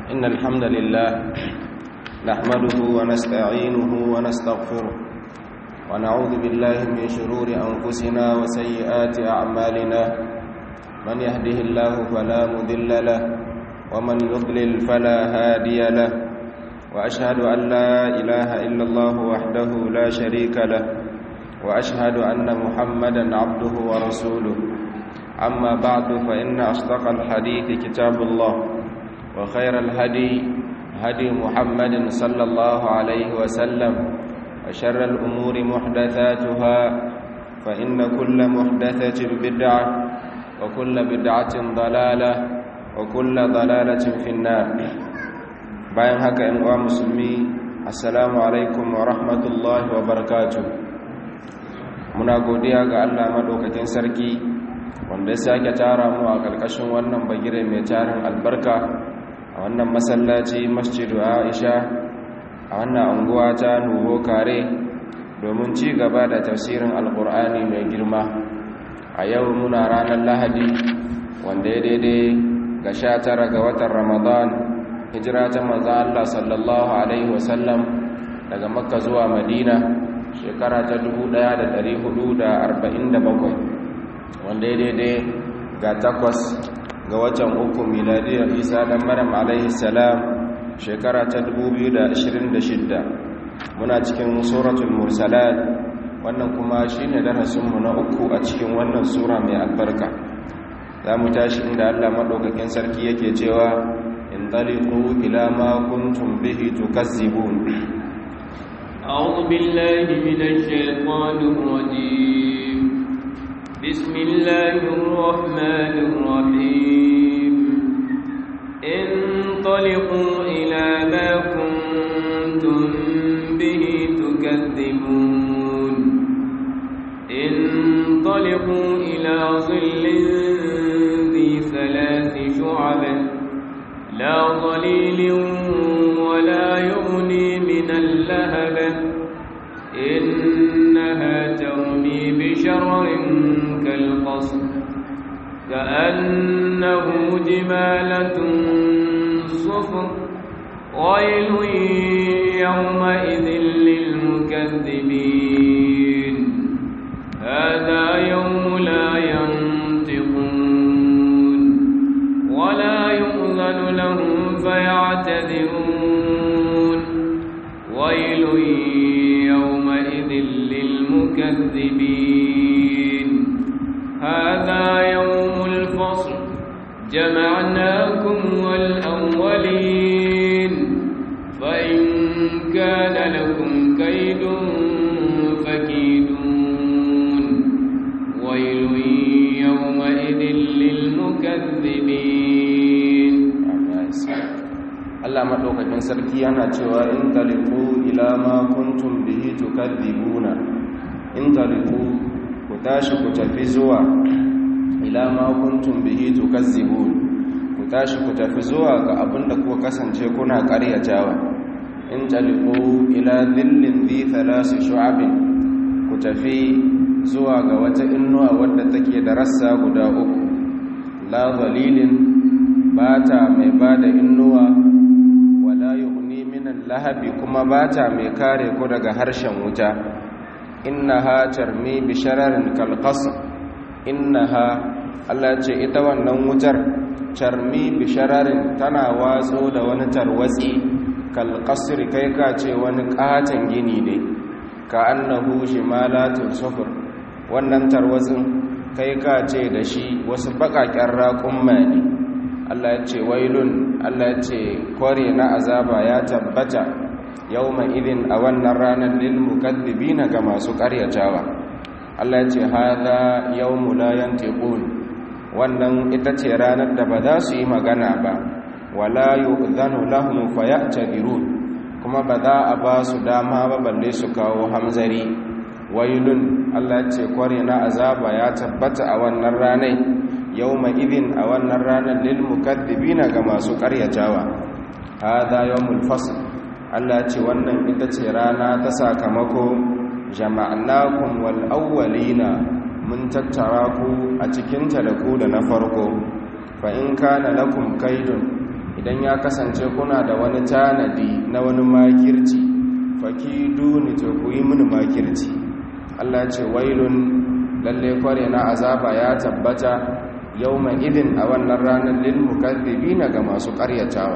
إن الحمد لله نحمده ونستعينه ونستغفره ونعوذ بالله من شرور أنفسنا وسيئات أعمالنا من يهده الله فلا مذل له ومن يضلل فلا هادي له وأشهد أن لا إله إلا الله وحده لا شريك له وأشهد أن محمدا عبده ورسوله أما بعد فإن أصدق الحديث كتاب الله وخير الهدي هدي محمد صلى الله عليه وسلم وشر الأمور محدثاتها فإن كل محدثة بدعة وكل بدعة ضلالة وكل ضلالة في النار bayan haka ‘yan uwa musulmi assalamu alaikum wa rahmatullahi wa barakatu muna godiya ga allah maɗaukakin sarki wanda ya sake tara mu a ƙarƙashin wannan bagire mai tarin albarka a wannan masallaci masjidu aisha a wannan anguwa ta nuho kare domin ci gaba da tafsirin alƙur'ani mai girma a yau muna ranar lahadi wanda ya daidai ga sha tara ga watan ramadan hijira ta manzo Allah sallallahu alaihi wasallam daga makka zuwa madina shekara ta 1447 wanda ya daidai ga takwas ga watan uku miladiyar isa dan maryam alaihi salam shekara ta 2026 muna cikin suratul mursalat wannan kuma shine darasinmu na uku a cikin wannan sura mai albarka za mu tashi inda Allah maɗaukakin sarki yake cewa انطلقوا إلى ما كنتم به تكذبون أعوذ بالله من الشيطان الرجيم بسم الله الرحمن الرحيم انطلقوا إلى ما كنتم به تكذبون انطلقوا إلى ظل ذي ثلاث شعب لا ظليل ولا يغني من اللهب إنها ترمي بشرر كالقصر كأنه جمالة صفر ويل يومئذ للمكذبين هذا يوم لا ينطقون ولا يؤذن لهم فيعتذرون ويل يومئذ للمكذبين هذا يوم الفصل جمعناكم والأولين فإن كان لكم كيد فكيدون ويل يومئذ للمكذبين Allah maɗaukakin sarki yana cewa in taliku ila ma kuntum bihi tukadhibuna in taliku ku tashi ku tafi zuwa ila ma kuntum bihi tukazzibun ku tashi ku tafi zuwa ga abinda ku kasance kuna ƙaryatawa in taliku ila dhillin dhi thalath shu'abin ku tafi zuwa ga wata innuwa wadda take da rassa guda uku la dhalilin bata mai bada innuwa wala yughni minan lahabi kuma bata mai kare ku daga harshen wuta innaha tarmi bi shararin kalqasr innaha Allah ce ita wannan wutar tarmi bi shararin tana watso da wani tarwatsi kalqasr kai ka ce wani katon gini ne ka annahu shimalatun sufur wannan tarwatsin kai ka ce da shi wasu bakaken raƙumma ne Allah ya ce wailun Allah ya ce kware na azaba ya tabbata yawma idin a wannan ranar lil mukaddibina ga masu karyatawa Allah ya ce hadha yawmu la yantiqun wannan ita ce ranar da ba za su yi magana ba wala yu'dhanu lahum fayatadhirun kuma ba za a ba su dama ba balle su kawo hamzari wailun Allah ya ce kware na azaba ya tabbata a wannan ranar yawma idin a wannan ranar lil mukaddibina ga masu karyatawa hadha yawmul fasl Allah ce wannan ita ce rana ta sakamako jama'nakum wal awwalina mun tattara ku a cikin ta da ku da na farko fa in kana lakum kaidun idan ya kasance kuna da wani tanadi na wani makirci fakiduni to ku yi mini makirci Allah ce wailun lalle kware na azaba ya tabbata yawma idin a wannan ranar lil mukaththibina ga masu ƙaryatawa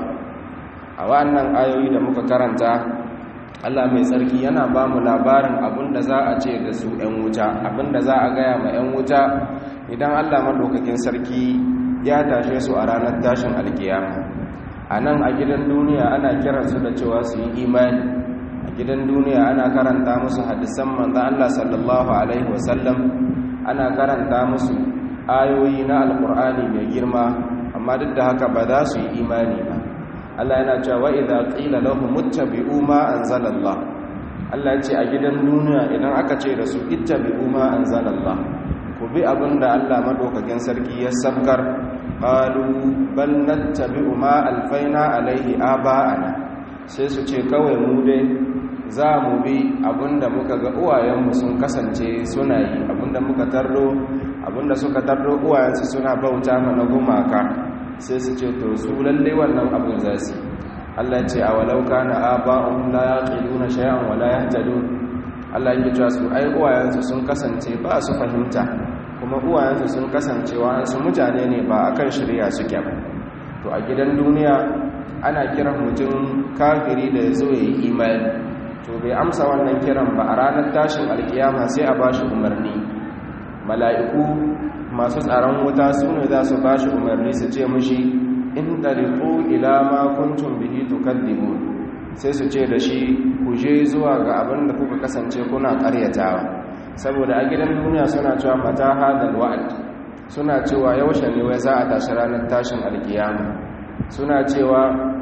a wannan ayoyi da muka karanta Allah mai tsarki yana ba mu labarin abinda za a ce da su 'yan wuta abinda za a gaya ma 'yan wuta idan Allah madaukakin sarki ya tashe su a ranar tashin alkiyama a nan a gidan duniya ana kiransu da cewa su yi imani a gidan duniya ana karanta musu hadisan manzo Allah sallallahu alaihi wasallam ana karanta musu ayoyi na alkur'ani mai girma amma duk da haka ba za su yi imani ba Allah yana cewa idza qila lahum ittabi'u ma anzalallah Allah ce a gidan duniya idan aka ce da su ittabi'u ma anzalallah ku bi abinda Allah madaukakin sarki ya sabkar qalu bal nattabi'u ma alfaina alaihi aba'ana sai su ce kawai mu dai za mu bi abinda muka ga uwayenmu sun kasance suna yi abinda muka tarro abinda suka tarro uwayensu suna bauta mana gumaka sai su ce to su lalle wannan abin za su Allah ce a walau kana aba'un la yaqiluna shay'an wa la yahtadun Allah yake cewa su ai uwayensu sun kasance ba su fahimta kuma uwayensu sun kasance wa'ansu mutane ne ba akan shari'a suke ba to a gidan duniya ana kiran mutum kafiri da yazo yayi imani to bai amsa wannan kiran ba a ranar tashin alkiyama sai a bashi umarni mala'iku masu tsaron wuta su ne za su bashi umarni su ce mushi in tariqu ila ma kuntum bihi tukadzibun sai su ce da shi ku je zuwa ga abin da kuka kasance kuna karyatawa saboda a gidan duniya suna cewa mata hadal wa'd suna cewa yaushe ne wai za a tashi ranar tashin alkiyama suna cewa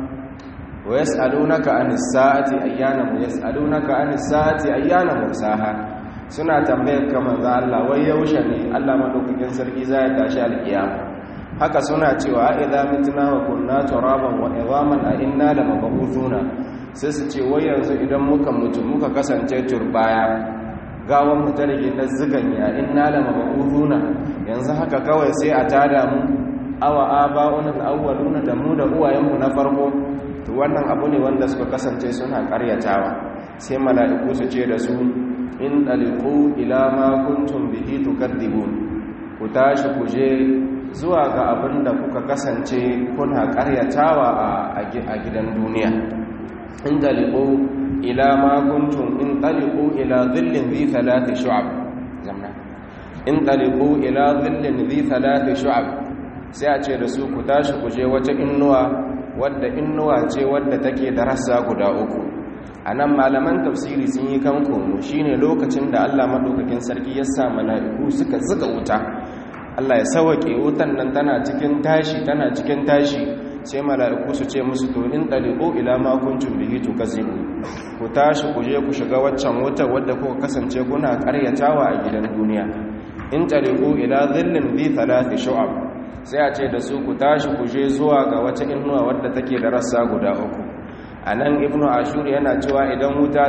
wa yas'alunaka anis sa'ati ayyana mu yas'alunaka anis sa'ati ayyana mursaha suna tambayar ka manzo Allah wai yaushe ne Allah madaukakin sarki za ya tashi alkiyama haka suna cewa idza mitna wa kunna turaban wa idhaman a inna lamab'uthuna sai su ce wai yanzu idan muka mutu muka kasance turbaya gawan mu ta rage ta ziganya inna lamab'uthuna yanzu haka kawai sai a tada mu awa aba'una al-awwaluna da mu da uwayenmu na farko to wannan abu ne wanda suka kasance suna karyatawa sai mala'iku su ce da su in daliku ila ma kuntum bihi tukadibun ku tashi ku je zuwa ga abin da kuka kasance kuna karyatawa a gidan duniya in daliku ila ma kuntum in daliku ila dhillin dhi thalathi shu'ab zamna in daliku ila dhillin dhi thalathi shu'ab sai a ce da su ku tashi ku je wata innuwa wadda innuwa ce wadda take da rassa guda uku a nan malaman tafsiri sun yi kan komo shi ne lokacin da allah maɗaukakin sarki ya sa mala'iku suka zuga wuta allah ya sawaƙe wutan nan tana cikin tashi tana cikin tashi sai mala'iku su ce musu to in ɗaliƙo ila makuncin bihi to kazibu ku tashi ku je ku shiga waccan wutar wadda kuka kasance kuna ƙaryatawa a gidan duniya in ɗaliƙo ila zillin bi talati shu'ab sai a ce da su ku tashi ku je zuwa ga wata inuwa wadda take da rassa guda uku a nan ibnu ashur yana cewa idan wuta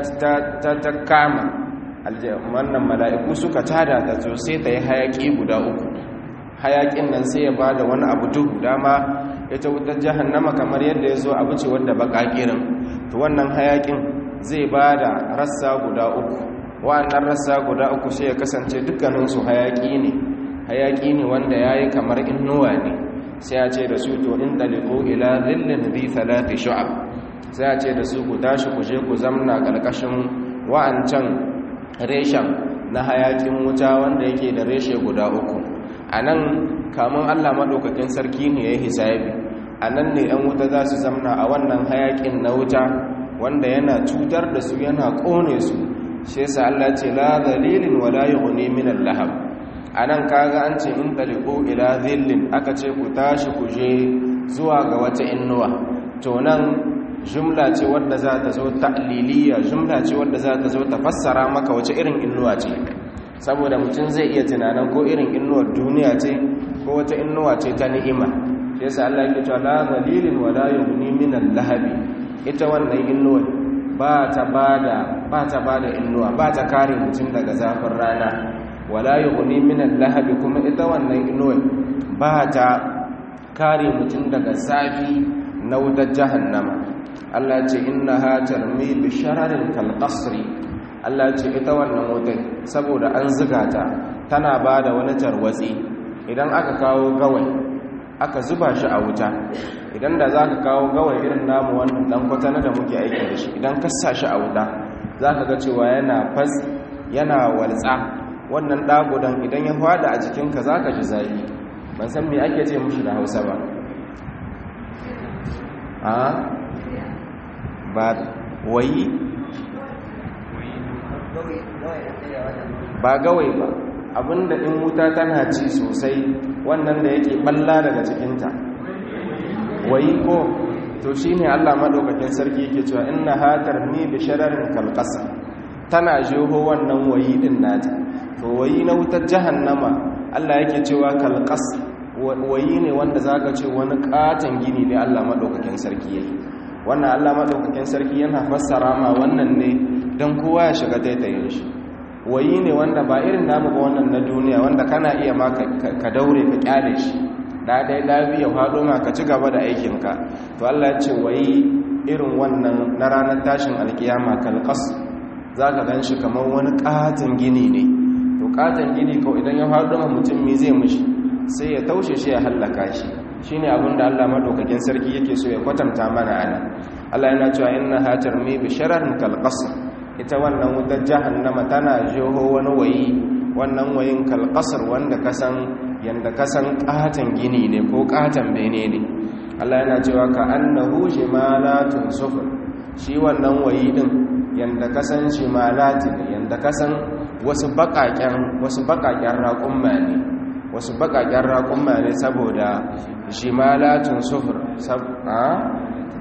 ta kama wannan mala'iku suka tada ta to sai ta yi hayaki guda uku hayakin nan sai ya ba da wani abu duhu dama ita wutar jahannama kamar yadda ya zo abu ce wadda baƙaƙirin to wannan hayakin zai ba da rassa guda uku wa'annan rassa guda uku sai ya kasance dukkaninsu hayaki ne hayaki ne wanda ya yi kamar innuwa ne sai a ce da su to in ɗaliko ila zillin zai talati shu'ab sai a ce da su ku tashi ku je ku zamna ƙarƙashin wa'ancan reshen na hayakin wuta wanda yake da reshe guda uku a nan kamun allah maɗaukakin sarki ne ya hisabi a nan ne 'yan wuta za su zamna a wannan hayakin na wuta wanda yana cutar da su yana ƙone su shi yasa allah ce la dalilin wala yughni min al-lahab a nan kaga an ce in taliko ila zillin aka ce ku tashi ku je zuwa ga wata innuwa to nan jumla ce wadda za ta zo ta'liliya jumla ce wadda za ta zo ta fassara maka wace irin innuwa ce saboda mutum zai iya tunanin ko irin innuwar duniya ce ko wata innuwa ce ta ni'ima shi yasa Allah yake cewa la zalilin wa la yughni min al-lahabi ita wannan innuwar ba ta bada ba ta bada innuwa ba ta kare mutum daga zafin rana wala yughni min al-lahabi kuma ita wannan innuwar ba ta kare mutum daga zafi na wutar jahannama Allah ce innaha tarmi bi shararin kal qasri Allah ce ita wannan wutar saboda an ziga ta tana bada wani tarwatsi idan aka kawo gawai aka zuba shi a wuta idan da zaka kawo gawai irin namu wannan dan kwatana da muke aiki da shi idan ka sa shi a wuta zaka ga cewa yana fas yana waltsa wannan dagudan idan ya fada a jikinka zaka ji zafi ban san me ake ce mushi da Hausa ba a ba wayi ba gawai ba abinda in wuta tana ci sosai wannan da yake balla daga cikinta wayi ko to shine Allah madaukakin sarki yake cewa inna hatar ni bi shararin kalqasa tana jeho wannan wayi din nata to wayi na wutar jahannama Allah yake cewa kalqas wayi ne wanda zaka ce wani katan gini ne Allah madaukakin sarki yayi wannan Allah madaukakin sarki yana fassara ma wannan ne dan kowa ya shiga taitayin shi wayi ne wanda ba irin namu ba wannan na duniya wanda kana iya ma ka daure ka kyale shi da dai lafiya faɗo ma ka ci gaba da aikinka to Allah ya ce wayi irin wannan na ranar tashin alkiyama kalqas zaka gan shi kamar wani katin gini ne to katin gini ko idan ya faɗo ma mutum me zai mishi sai ya taushe shi ya hallaka shi shine abin da Allah madaukakin sarki yake so ya kwatanta mana ana Allah yana cewa inna hatarmi bi shararin kalqasr ita wannan wutar jahannama tana jeho wani wayi wannan wayin kalkasar wanda kasan yanda kasan katan gini ne ko katan bene ne Allah yana cewa ka annahu jimalatun sufur shi wannan wayi din yanda kasan jimalati ne yanda kasan wasu bakaken wasu bakaken raƙumma ne wasu bakaken raƙumma ne saboda jimalatun sufur sab'a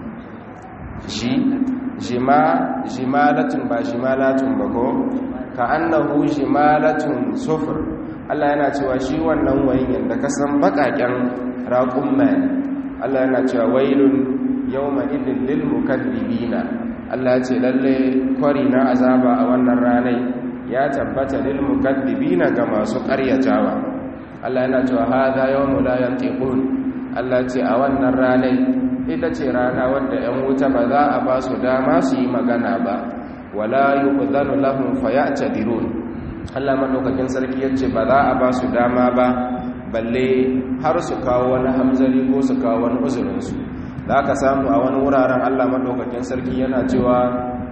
shi jima jimalatun ba jimalatun ba ko ka annahu jimalatun sufur Allah yana cewa shi wannan wayin yanda ka san bakaken raqumma Allah yana cewa wailun yawma idil lil mukaddibina Allah ce lalle kwari na azaba a wannan ranai ya tabbata lil mukaddibina ga masu ƙaryatawa Allah yana cewa hadha yawmu la yantiqun Allah ce a wannan ranai ita ce rana wadda 'yan wuta ba za a ba su dama su yi magana ba wala yi ƙudanu lahun fayata dirun allah maɗaukakin sarki ya ce ba za a ba su dama ba balle har su kawo wani hamzari ko su kawo wani uzurinsu za ka samu a wani wuraren allah maɗaukakin sarki yana cewa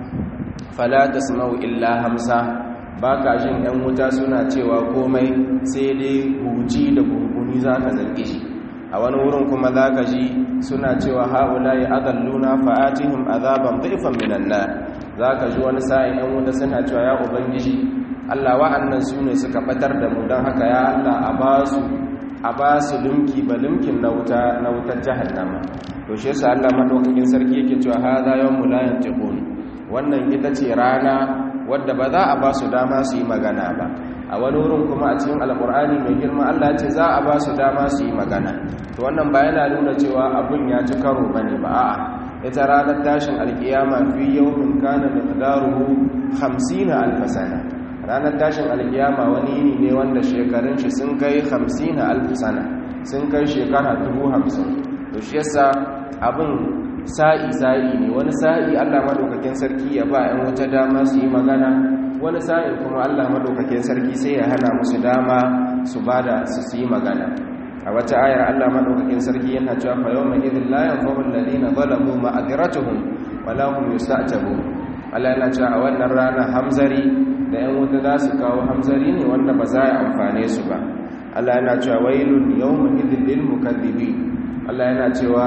falata su illa hamsa ba ka jin 'yan wuta suna cewa komai sai dai huji da gunguni za ka zarge shi a wani wurin kuma za ka ji suna cewa haula ya adalluna fa'atihim azaban dhaifan minan nar za ka ji wani sa'in yan wuta suna cewa ya ubangiji Allah wa'annan su ne suka batar da mu don haka ya Allah a ba su a ba su lumki ba lumkin na wuta na wutar jahannama to shi yasa Allah madaukakin sarki yake cewa hadha yawmul la yantiqun wannan ita ce rana wadda ba za a ba su dama su yi magana ba a wani wurin kuma a cikin alkur'ani mai girma Allah ce za a ba su dama su yi magana to wannan ba yana nuna cewa abun ya ci karo bane ba a'a ita ranar tashin alkiyama fi yawmin kana miqdaruhu 50 alf sana ranar tashin alkiyama wani yini ne wanda shekarun shi sun kai 50 alf sana sun kai shekara 50 to shi yasa abin sa'i sa'i ne wani sa'i Allah madaukakin sarki ya ba 'yan wata dama su yi magana wani sa'in kuma Allah madaukakin sarki sai ya hana musu dama su bada su yi magana a wata ayar Allah madaukakin sarki yana cewa fa yawma idhil la yanfa'u alladhina zalamu ma'adhiratuhum wa la hum yusta'tabu Allah yana cewa a wannan rana hamzari da 'yan wuta za su kawo hamzari ne wanda ba za a amfane su ba Allah yana cewa wailun yawma idhil lil mukaththibin Allah yana cewa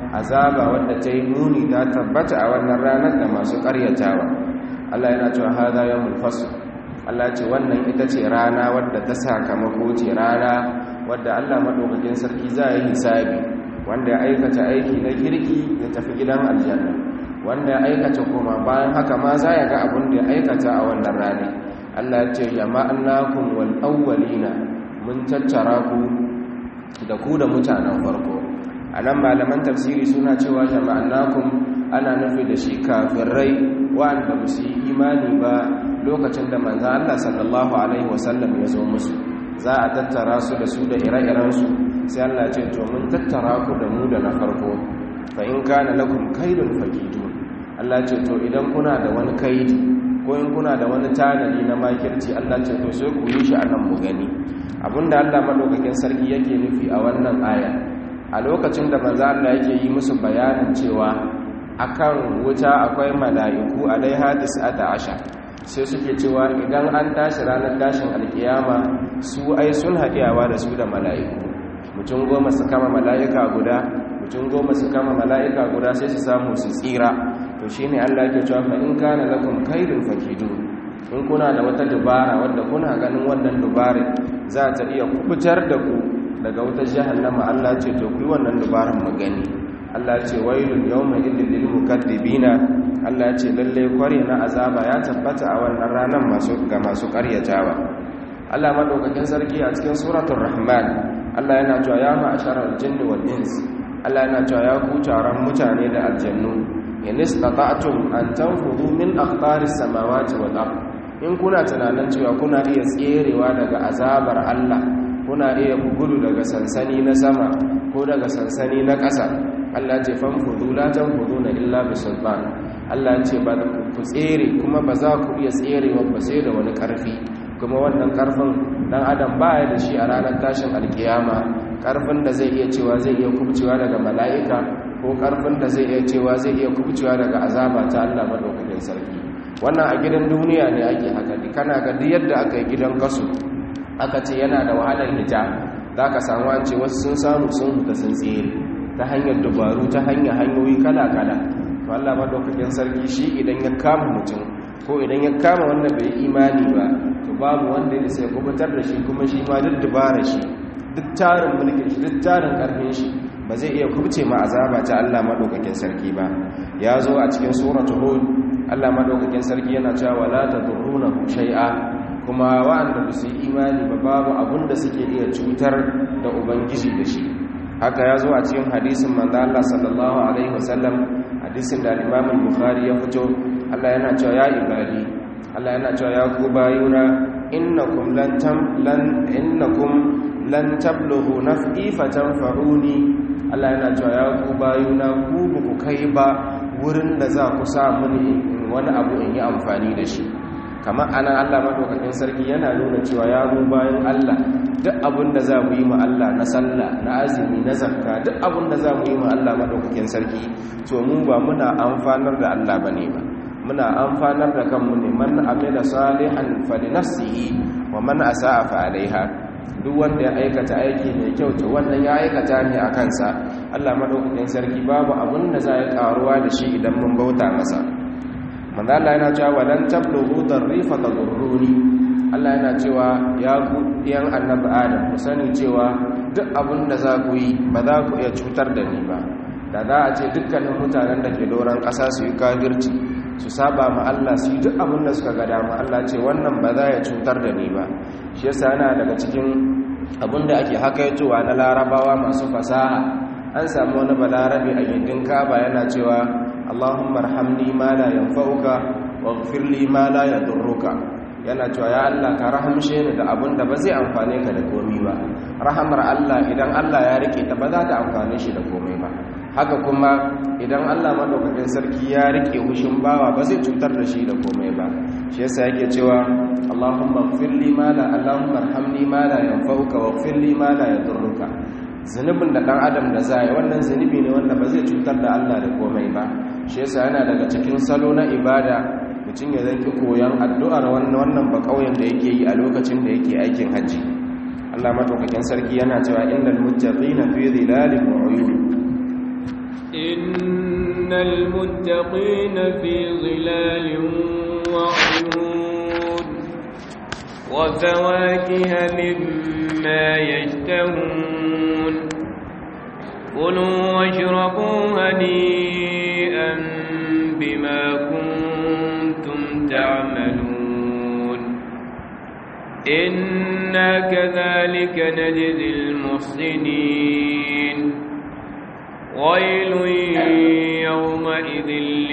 azaba wadda ta yi muni ta tabbata a wannan ranar da masu ƙaryatawa Allah yana cewa haza yawmul fasl Allah ce wannan ita ce rana wadda ta sakamako ce rana wadda Allah madaukakin sarki za yi hisabi wanda ya aikata aiki na kirki ya tafi gidan aljanna wanda ya aikata kuma bayan haka ma za ya ga abin da ya aikata a wannan rana Allah ya ce jama'annakum wal awwalina mun tattara ku da ku da mutanen farko a nan malaman tafsiri suna cewa jama'annakum ana nufi da shi kafirai wa'anda ba su yi imani ba lokacin da manzan Allah sallallahu alaihi wasallam ya zo musu za a tattara su da su da ire-irensu sai Allah ce to mun tattara ku da mu da na farko fa in kana lakum kaidun fakidun Allah ce to idan kuna da wani kaidi ko in kuna da wani tanadi na makirci Allah ce to sai ku yi shi anan mu gani abinda Allah madaukakin sarki yake nufi a wannan aya a lokacin da manzo Allah yake yi musu bayanin cewa akan wuta akwai mala'iku alaiha tis'ata asha sai suke cewa idan an tashi ranar tashin alkiyama su ai sun haɗewa da su da mala'iku mutum goma su kama mala'ika guda mutum goma su kama mala'ika guda sai su samu su tsira to shi ne allah ke cewa in kana lakum kaidun fakidu in kuna da wata dubara wadda kuna ganin wannan dubarin za ta iya kubutar da ku daga wata jahannama allah ce to ku yi wannan dubaran mu gani allah ce wailun yawma idil lil mukaddibina Allah ce lalle kware na azaba ya tabbata a wannan ranar masu ga masu karyatawa Allah madaukakin sarki a cikin suratul rahman Allah yana cewa ya ma'asharal jinni wal ins Allah yana cewa ya ku taron mutane da aljannu in istata'tum an tanfudu min aqtaris samawati wal ard in kuna tunanin cewa kuna iya tserewa daga azabar Allah kuna iya gudu daga sansani na sama ko daga sansani na ƙasa Allah ce fanfudu la tanfuduna illa bisultan Allah ce ba ku tsere kuma ba za ku iya tserewa ba sai da wani ƙarfi kuma wannan ƙarfin dan adam ba ya da shi a ranar tashin alkiyama ƙarfin da zai iya cewa zai iya kubcewa daga mala'ika ko ƙarfin da zai iya cewa zai iya kubcewa daga azaba ta Allah madaukakin sarki wannan a gidan duniya ne ake haka kana ga duk yadda aka yi gidan kasu aka ce yana da wahalar hita za ka samu an ce wasu sun samu sun huta sun tsere ta hanyar dubaru ta hanyar hanyoyi kala-kala to Allah madaukakin sarki shi idan ya kama mutum ko idan ya kama wanda bai imani ba to babu wanda ya sai kubutar da shi kuma shi ma duk dubara shi duk tarin mulkin shi duk tarin karfin shi ba zai iya kubce ma azaba ta Allah madaukakin sarki ba ya zo a cikin suratul hud Allah madaukakin sarki yana cewa la tadurruna shay'a kuma wa'anda ba su yi imani ba babu abun da suke iya cutar da ubangiji da shi haka ya zo a cikin hadisin manzo Allah sallallahu alaihi wasallam hadisin da Imam Bukhari ya fito Allah yana cewa ya ibadi Allah yana cewa ya ku bayuna innakum lan tam lan innakum lan tablughu naf'i fatanfa'uni Allah yana cewa ya ku bayuna ku ku kai ba wurin da za ku sa mini wani abu in yi amfani da shi kamar ana Allah madaukakin sarki yana nuna cewa ya mu bayan Allah duk abin da za mu yi ma Allah na sallah na azumi na zakka duk abin da za mu yi ma Allah madaukakin sarki to mu ba muna amfanar da Allah bane ba muna amfanar da kanmu ne man amila salihan fali nafsihi wa man asaa fa alaiha duk wanda ya aikata aiki mai kyau to wannan ya aikata ne a kansa Allah madaukakin sarki babu abin da za ya karuwa da shi idan mun bauta masa manzo Allah yana cewa walan tablughu dharrifa tadurruni Allah yana cewa ya ku yan annabi Adam ku sani cewa duk abin da za ku yi ba za ku iya cutar da ni ba da za a ce dukkanin mutanen da ke doron ƙasa su yi kafirci su saba ma Allah su yi duk abin da suka ga dama Allah ce wannan ba za ya cutar da ni ba shi yasa yana daga cikin abin da ake hakaitowa na larabawa masu fasaha an samu wani balarabe a gindin kaba yana cewa Allahumma arhamni ma la yanfa'uka waghfir li ma la yadurruka yana cewa ya Allah ka rahamshe ni da abin da ba zai amfane ka da komai ba rahamar Allah idan Allah ya rike ta ba za ta amfane shi da komai ba haka kuma idan Allah madaukakin sarki ya rike hushin bawa ba zai cutar da shi da komai ba shi yasa yake cewa Allahumma ighfir li ma la Allahumma arhamni ma la yanfa'uka waghfir li ma la yadurruka zunubin da dan adam da zai wannan zunubi ne wanda ba zai cutar da Allah da komai ba shi yasa yana daga cikin salo na ibada mutum ya zanki koyon addu'ar wannan ba kauyen da yake yi a lokacin da yake aikin hajji Allah madaukakin sarki yana cewa innal muttaqina fi dhilalin wa 'uyun innal muttaqina fi dhilalin wa 'uyun wa fawakiha mimma yashtahun kulu washrabu hani'an bima kuntum تعملون إنا كذلك نجزي المحسنين ويل يومئذ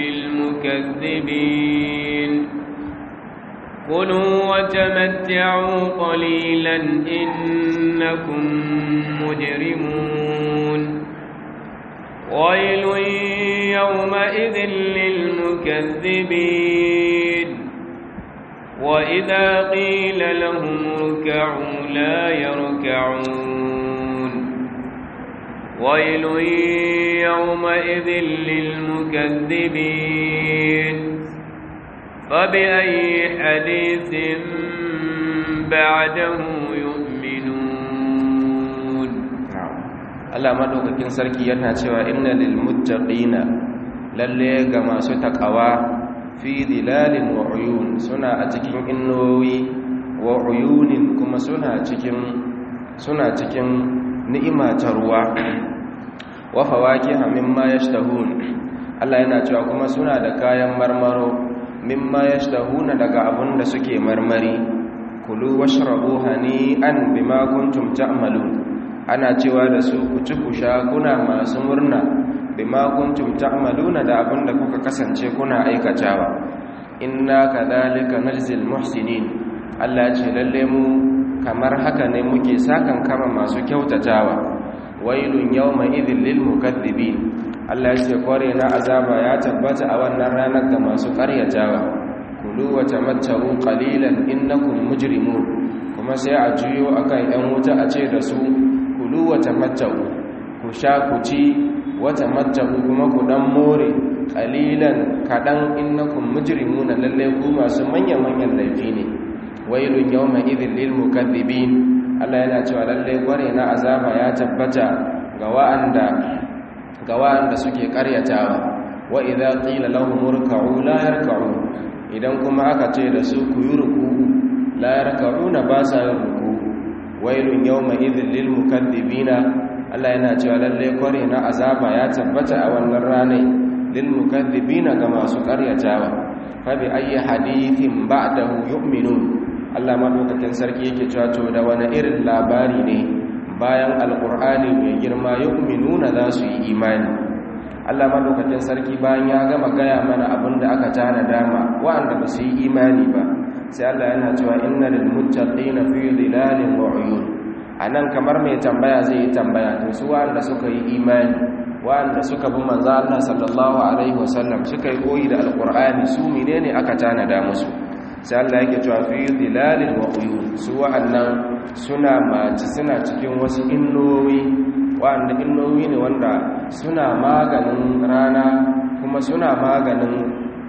للمكذبين كلوا وتمتعوا قليلا إنكم مجرمون ويل يومئذ للمكذبين وإذا قيل لهم اركعوا لا يركعون ويل يومئذ للمكذبين فبأي حديث بعده يؤمنون Allah madaukakin sarki yana cewa inna lil muttaqina lalle ga masu takawa fi dilalin wa uyun suna a cikin innowi wa uyunin kuma suna cikin suna cikin ni'ima ta ruwa wa fawakiha mimma yashtahun Allah yana cewa kuma suna da kayan marmaro mimma yashtahuna daga abun da suke marmari kulu washrabu hani'an bima kuntum ta'malun ana cewa da su ku ci ku sha kuna masu murna bima kuntum ta'maluna da abin da kuka kasance kuna aikatawa inna kadhalika najzil muhsinin Allah ce lalle mu kamar haka ne muke sakan kama masu kyautatawa wailun yawma idhil lil mukaththibin Allah ya ce kware na azaba ya tabbata a wannan ranar ga masu karyatawa kulu wa tamatta'u qalilan innakum mujrimun kuma sai a juyo akan yan wuta a ce da su kulu wa tamatta'u ku sha ku ci wa tamatta'u kuma ku dan more qalilan kadan innakum mujrimuna lalle ku masu manyan manyan laifi ne wailun yawma idhil lil mukaththibin Allah yana cewa lalle kware na azaba ya tabbata ga wa'anda ga wa'anda suke karyatawa wa idza qila lahum urka'u la yarka'un idan kuma aka ce da su ku yi ruku'u la yarka'una ba sa yin ruku'u wailun yawma idhil lil mukaththibina Allah yana cewa lalle kware na azaba ya tabbata a wannan ranar lil mukaththibina ga masu karyatawa fa bi ayyi hadithin ba'dahu yu'minun Allah madaukakin sarki yake cewa to da wani irin labari ne bayan alqur'ani mai girma yu'minuna za su yi imani Allah madaukakin sarki bayan ya gama gaya mana abinda aka tana dama wa'anda ba su yi imani ba sai Allah yana cewa inna lil muttaqina fi dhilalin wa uyun anan kamar mai tambaya zai yi tambaya to su wa'anda suka yi imani wa'anda suka bi manzo Allah sallallahu alaihi wasallam suka yi koyi da alqur'ani su menene aka tana da musu sai Allah yake cewa fi dhilalin wa uyun su wa'annan suna maci suna cikin wasu innowi wa'anda innowi ne wanda suna maganin rana kuma suna maganin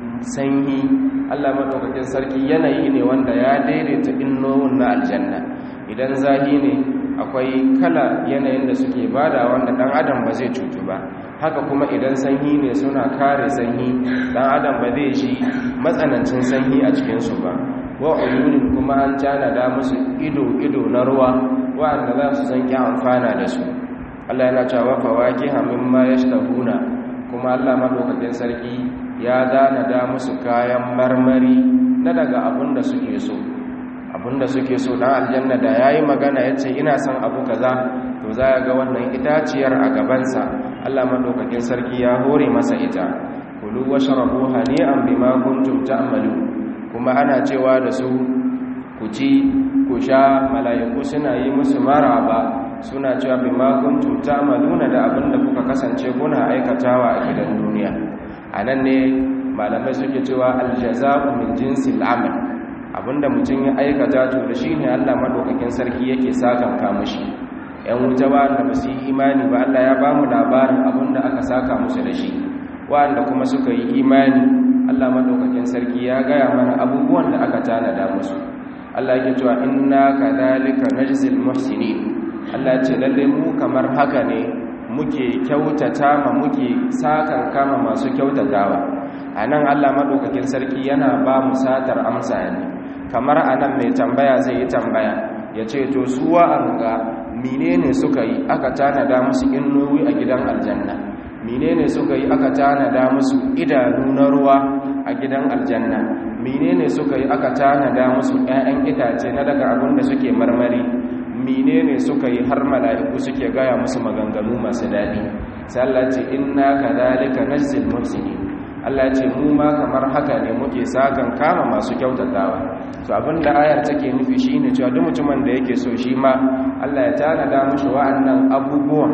sanyi Allah madaukakin sarki yanayi ne wanda ya daidaita innowin na aljanna idan zahi ne akwai kala yanayin da suke bada wanda dan adam ba zai cutu ba haka kuma idan sanyi ne suna kare sanyi dan adam ba zai shi matsanancin sanyi a cikinsu ba wa uyunin kuma an tanada musu ido-ido na ruwa wa'anda za su san ki amfana da su Allah yana cewa fawakiha mimma yashtahuna kuma Allah madaukakin sarki ya dana da musu kayan marmari na daga abin da suke so abin da suke so dan aljanna da yayi magana yace ina son abu kaza to za ga wannan itaciyar a gabansa Allah madaukakin sarki ya hore masa ita kulu washrabu hani'an bima kuntum ta'malun kuma ana cewa da su ku ci ku sha mala'iku suna yi musu maraba suna cewa bima kuntum ta'maluna da abin da kuka kasance kuna aikatawa a gidan duniya anan ne malamai suke cewa aljaza'u min jinsil amal abinda mutum ya aikata to da shine Allah madaukakin sarki yake saka ka mushi yan wuta wanda ba su yi imani ba Allah ya ba mu labarin abinda aka saka musu da shi wanda kuma suka yi imani Allah madaukakin sarki ya gaya mana abubuwan da aka tanada musu Allah yake cewa inna kadhalika najzil muhsinin Allah ya ce lalle mu kamar haka ne muke kyautata ma muke sakan kama masu kyautatawa anan Allah madaukakin sarki yana ba mu satar amsa ne kamar anan mai tambaya zai yi tambaya ya ce to su wa'anga menene suka yi aka tanada musu innowi a gidan aljanna menene suka yi aka tanada musu idanu na ruwa a gidan aljanna menene suka yi aka tanada musu ƴaƴan itace na daga abin da suke marmari menene suka yi har mala'iku suke gaya musu maganganu masu daɗi sai Allah ce inna kadhalika najzil muhsinin Allah ce mu ma kamar haka ne muke sakan kama masu kyautatawa to abinda ayar take nufi shine cewa duk mutumin da yake so shi ma Allah ya tanada mishi wa'annan abubuwan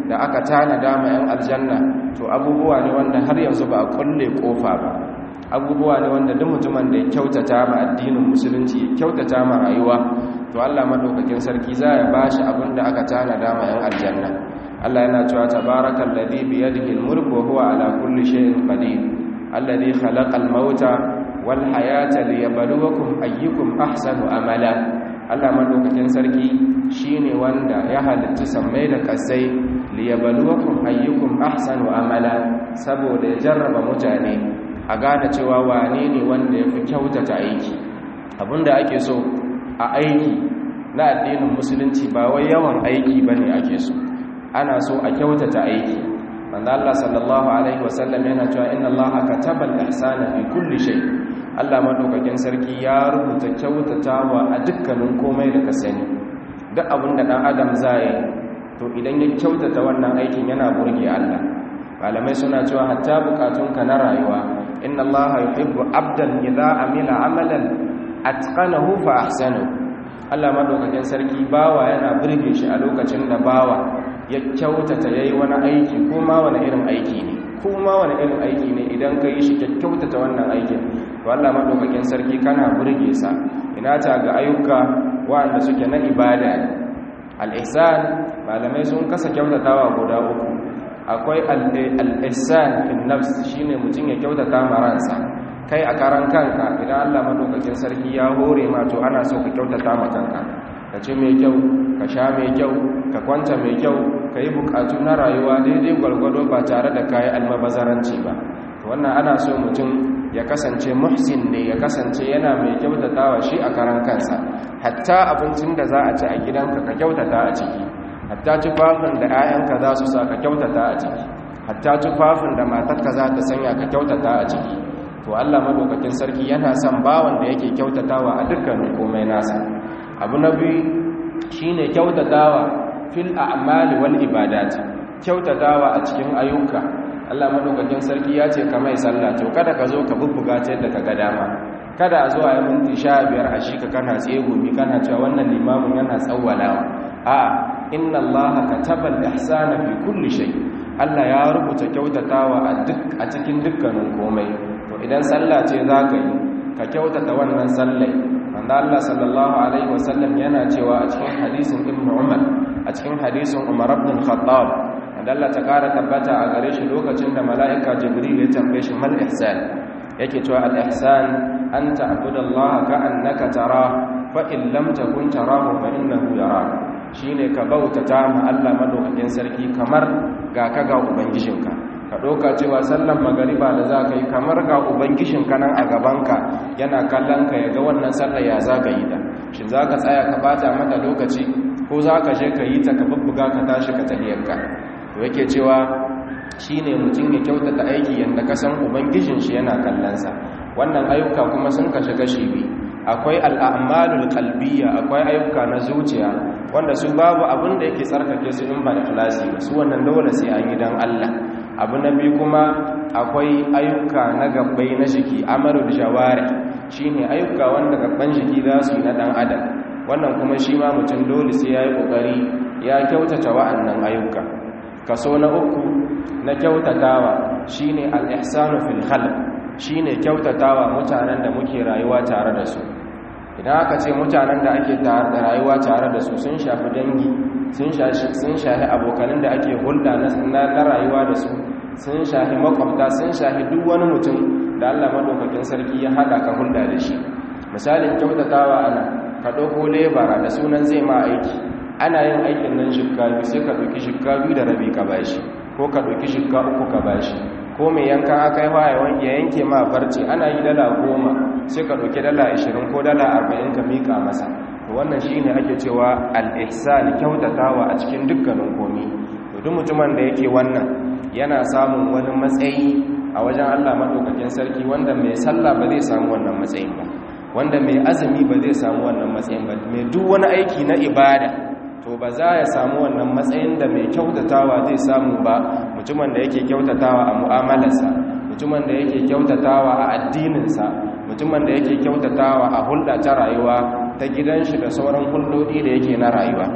da aka tanada ma 'yan aljanna to abubuwa ne wanda har yanzu ba a kulle kofa ba abubuwa ne wanda duk mutumin da ya kyautata ma addinin musulunci ya kyautata ma rayuwa to Allah madaukakin sarki za ya bashi abin da aka tanada ma 'yan aljanna Allah yana cewa tabarakal ladhi bi yadihi al-mulku wa huwa ala kulli shay'in qadir alladhi khalaqa al-mauta wal hayata liyabluwakum ayyukum ahsanu amala Allah madaukakin sarki shine wanda ya halitta sammai da kasai liyabluwakum ayyukum ahsanu amala saboda ya jarraba mutane a gane cewa wane ne wanda yafi kyautata aiki abinda ake so a aiki na addinin musulunci ba wai yawan aiki bane ake so ana so a kyautata aiki manzo Allah sallallahu alaihi wasallam yana cewa inna Allah kataba al-ihsana fi kulli shay Allah madaukakin sarki ya rubuta kyautatawa a dukkanin komai da ka sani duk abin da dan adam zai to idan ya kyautata wannan aikin yana burge Allah malamai suna cewa hatta bukatunka na rayuwa inna Allah yuhibbu abdan idza amila amalan atqanahu fa ahsanahu Allah madaukakin sarki bawa yana burge shi a lokacin da bawa ya kyautata yayi wani aiki ko ma wani irin aiki ne ko ma wani irin aiki ne idan ka yi shi kyautata wannan aikin to Allah madaukakin sarki kana burge sa ina ta ga ayyuka wanda suke na ibada ne al-ihsan malamai sun kasa kyautatawa guda uku akwai al-ihsan fil nafs shine mutum ya kyautata maransa kai a karan kanka idan Allah madaukakin sarki ya hore ma to ana so ka kyautata ma kanka ka ci mai kyau ka sha mai kyau ka kwanta mai kyau ka yi bukatu na rayuwa daidai gwargwado ba tare da kayi almabazaranci ba wannan ana so mutum ya kasance muhsin ne ya kasance yana mai kyautatawa shi a karan kansa hatta abincin da za a ci a gidanka ka kyautata a ciki hatta tufafin da 'ya'yanka za su sa ka kyautata a ciki hatta tufafin da matarka za ta sanya ka kyautata a ciki to Allah madaukakin sarki yana son bawan da yake kyautatawa a dukkanin komai nasa abu na biyu shine kyautatawa fil a'mali wal ibadat kyautatawa a cikin ayyuka Allah madaukakin sarki ya ce kamar sallah to kada ka zo ka bubbuga ta yadda ka ga dama kada a zo a yi minti sha biyar a shi ka kana tsegumi kana cewa wannan limamin yana tsawwalawa a inna Allah kataba al-ihsana fi kulli shay Allah ya rubuta kyautatawa a duk a cikin dukkanin komai to idan sallah ce zaka yi ka kyautata wannan sallai manzo Allah sallallahu alaihi wasallam yana cewa a cikin hadisin Ibn Umar a cikin hadisin Umar ibn Khattab wanda Allah ta kara tabbata a gare shi lokacin da mala'ika Jibril ya tambaye shi mal ihsan yake cewa al ihsan an ta'budallaha ka'annaka tara fa in lam takun tarahu fa innahu yarak shine ka bautata ma Allah madaukakin sarki kamar ga ka ga ubangijinka ka ɗauka cewa sallan magariba da za ka yi kamar ga ubangijinka nan a gabanka yana kallon ka ya ga wannan sallar ya za ka yi da shi za ka tsaya ka bata mata lokaci ko za ka je ka yi ta ka bubbuga ka tashi ka tahiyarka to yake cewa shi ne mutum ya kyautata aiki yadda ka san ubangijin shi yana kallonsa wannan ayyuka kuma sun kashe gashi biyu akwai al'amalul kalbiya akwai ayyuka na zuciya wanda su babu abin da yake tsarkake su in ba da ikhlasi ba su wannan dole sai an yi don Allah abu na biyu kuma akwai ayyuka na gabbai na jiki amalul jawari shine ayyuka wanda gabban jiki za su yi na dan adam wannan kuma shi ma mutum dole sai ya yi kokari ya kyautata wa'annan ayyuka kaso na uku na kyautatawa shine al-ihsanu fil khalq shine kyautatawa mutanen da muke rayuwa tare da su idan aka ce mutanen da ake rayuwa tare da su sun shafi dangi sun shafi abokanin da ake hulɗa na rayuwa da su sun shafi makwabta sun shafi duk wani mutum da allah maɗaukakin sarki ya haɗa ka hulɗa da shi misalin kyautatawa ana ka ɗauko lebara da sunan zai ma aiki ana yin aikin nan shikka biyu sai ka ɗauki shikka biyu da rabi ka bashi ko ka ɗauki shikka uku ka bashi ko mai yankan aka yi ya yanke ma farce ana yi dala goma sai ka ɗauki dala ashirin ko dala arba'in ka miƙa masa wannan shi ne ake cewa al'ihsan kyautatawa a cikin dukkanin komi duk mutumin da yake wannan yana samun wani matsayi a wajen allah maɗaukakin sarki wanda mai sallah ba zai samu wannan matsayin ba wanda mai azumi ba zai samu wannan matsayin ba mai duk wani aiki na ibada to ba za ya samu wannan matsayin da mai kyautatawa zai samu ba mutumin da yake kyautatawa a mu'amalarsa mutumin da yake kyautatawa a addininsa mutumin da yake kyautatawa a hulɗa ta rayuwa ta gidan shi da sauran hulɗoɗi da yake na rayuwa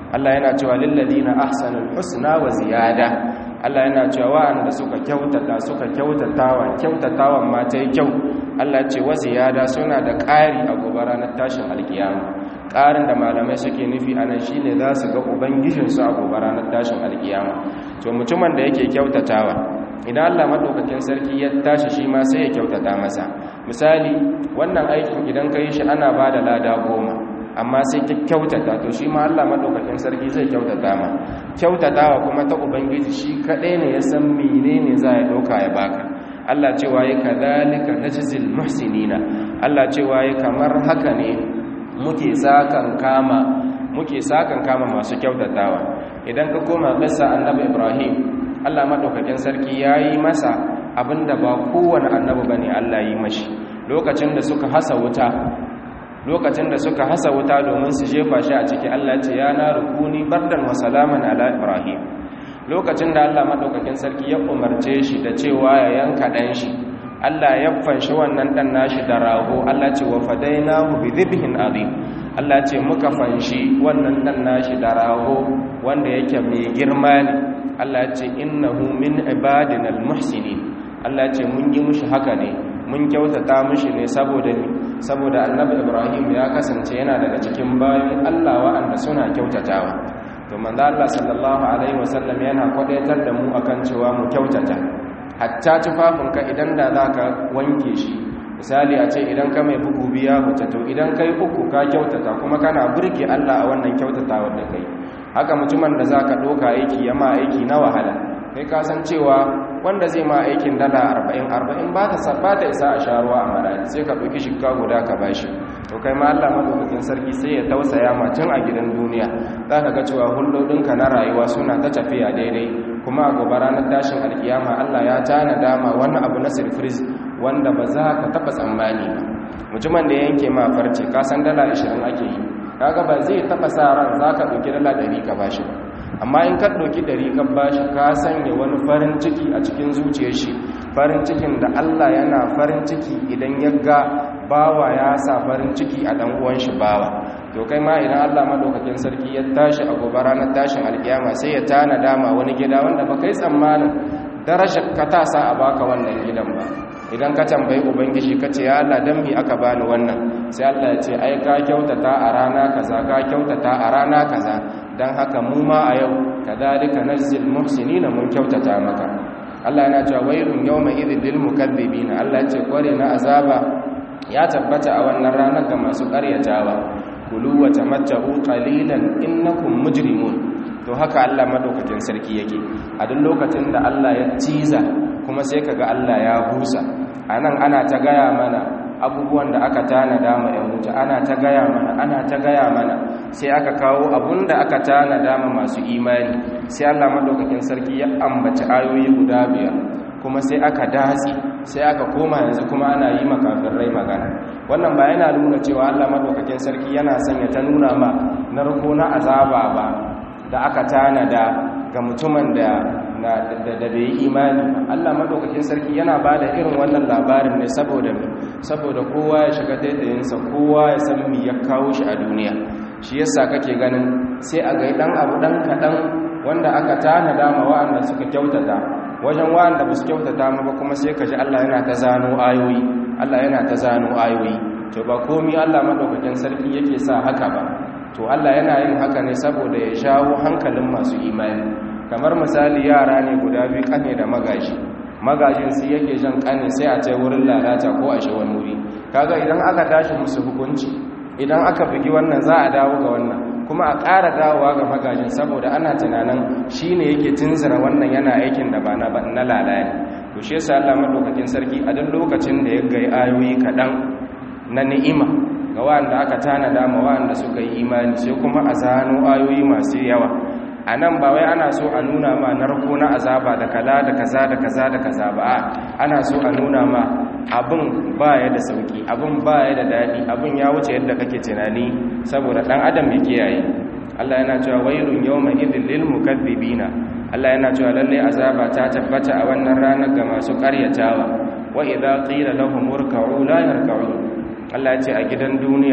Allah yana cewa lil ladina ahsanul husna wa ziyada Allah yana cewa wa'anda suka kyautata suka kyautatawa kyautatawan ma ta yi kyau Allah ce wa ziyada suna da ƙari a gobe ranar tashin alkiyama ƙarin da malamai suke nufi a nan shine za su ga ubangijinsu a gobe ranar tashin alkiyama to mutumin da yake kyautatawa idan Allah madaukakin sarki ya tashi shi ma sai ya kyautata masa misali wannan aikin idan ka yi shi ana ba da lada goma amma sai ka kyautata to shi ma Allah madaukakin sarki zai kyautata ma kyautatawa kuma ta ubangiji shi kadai ne ya san menene za ya dauka ya baka Allah cewa ya kadhalika najzil muhsinina Allah cewa ya kamar haka ne muke sakan kama muke sakan kama masu kyautatawa idan ka koma bisa annabi Ibrahim Allah madaukakin sarki yayi masa abinda ba kowane annabi bane Allah yi mashi lokacin da suka hasa wuta lokacin da suka hasa wuta domin su jefa shi a ciki Allah ce ya na rukuni bardan wa salaman ala Ibrahim lokacin da Allah madaukakin sarki ya umarce shi da cewa ya yanka dan shi Allah ya fanshi wannan dan nashi da rago Allah ce wa fadainahu bi dhibhin azim Allah ce muka fanshi wannan dan nashi da rago wanda yake mai girma ne Allah ce innahu min ibadina almuhsinin Allah ce mun yi mushi haka ne mun kyautata mushi ne saboda ni saboda annabi Ibrahim ya kasance yana daga cikin bayan Allah wa'anda suna kyautatawa to manzo Allah sallallahu alaihi wasallam yana kwadaitar da mu akan cewa mu kyautata hatta tufafinka idan da zaka wanke shi misali a ce idan ka mai bugu biya huta to idan kai uku ka kyautata kuma kana burge Allah a wannan kyautatawar da kai haka mutumin da zaka doka aiki ya ma aiki na wahala kai ka san cewa wanda zai ma aikin dala 40 40 ba ta sabata isa a sharuwa a maradi sai ka ɗauki shikka guda ka bashi to kai ma Allah madaukakin sarki sai ya tausaya ma tun a gidan duniya zaka ga cewa hulɗoɗinka na rayuwa suna ta tafiya daidai kuma a gobe ranar tashin alkiyama Allah ya tana dama wani abu na sirfris wanda ba za ka taɓa tsammani ba mutumin da yanke ma farce ka san dala 20 ake yi kaga ba zai taɓa sa ran za ka ɗauki dala 100 ka bashi ba amma in ka ɗauki ɗari ka bashi ka sanya wani farin ciki a cikin zuciyar shi farin cikin da Allah yana farin ciki idan ya ga bawa ya sa farin ciki a ɗan uwan shi bawa to kai ma idan Allah madaukakin sarki ya tashi a gobe ranar tashin alkiyama sai ya tana dama wani gida wanda ba kai tsammanin darajar ka ta sa a baka wannan gidan ba idan ka tambayi ubangiji ka ce ya Allah dan mi aka bani wannan sai Allah ya ce ai ka kyautata a rana kaza ka kyautata a rana kaza dan haka mu ma a yau kadhalika najzil muhsinina mun kyautata maka Allah yana cewa wailun yawma idhil lil mukaththibin Allah ya ce kware na azaba ya tabbata a wannan ranar ga masu ƙaryatawa kulu wa tamatta'u qalilan innakum mujrimun to haka Allah madaukakin sarki yake a duk lokacin da Allah ya ciza kuma sai kaga Allah ya busa anan ana ta gaya mana abubuwan da aka tanada ma yan wuta ana ta gaya mana ana ta gaya mana sai aka kawo abun da aka tanada ma masu imani sai Allah madaukakin sarki ya ambaci ayoyi guda biyar kuma sai aka datsi sai aka koma yanzu kuma ana yi makafirai magana wannan ba yana nuna cewa Allah madaukakin sarki yana sanya ta nuna ma narko na azaba ba da aka tanada ga mutumin da da bai imani Allah madaukakin sarki yana ba da irin wannan labarin ne saboda saboda kowa ya shiga daidayinsa kowa ya san mi ya kawo shi a duniya shi yasa kake ganin sai a ga dan abu dan kadan wanda aka tanada ma wa'anda suka kyautata wajen wa'anda ba su kyautata ma ba kuma sai ka ji Allah yana ta zano ayoyi Allah yana ta zano ayoyi to ba komi Allah madaukakin sarki yake sa haka ba to Allah yana yin haka ne saboda ya shawo hankalin masu imani kamar misali yara ne guda biyu kane da magaji magajin su yake jan kane sai a ce wurin lalata ko a shi wani wuri kaga idan aka tashi musu hukunci idan aka bugi wannan za a dawo ga wannan kuma a ƙara dawowa ga magajin saboda ana tunanin shi ne yake tunzura wannan yana aikin da ba na lalaya to shi yasa Allah madaukakin sarki a duk lokacin da ya ga ayoyi kaɗan na ni'ima ga wanda aka tanada ma wanda suka yi imani sai kuma a zano ayoyi masu yawa a nan ba wai ana so a nuna ma narko na azaba da kala da kaza da kaza da kaza ba ana so a nuna ma abin baya da sauki abin baya da daɗi abin ya wuce yadda kake tunani saboda ɗan adam ya kiyaye Allah yana cewa wailun yawma idhil lil mukaththibina Allah yana cewa lalle azaba ta tabbata a wannan ranar ga masu ƙaryatawa wa idza qila lahum urka'u la yarka'un Allah ya ce a gidan duniya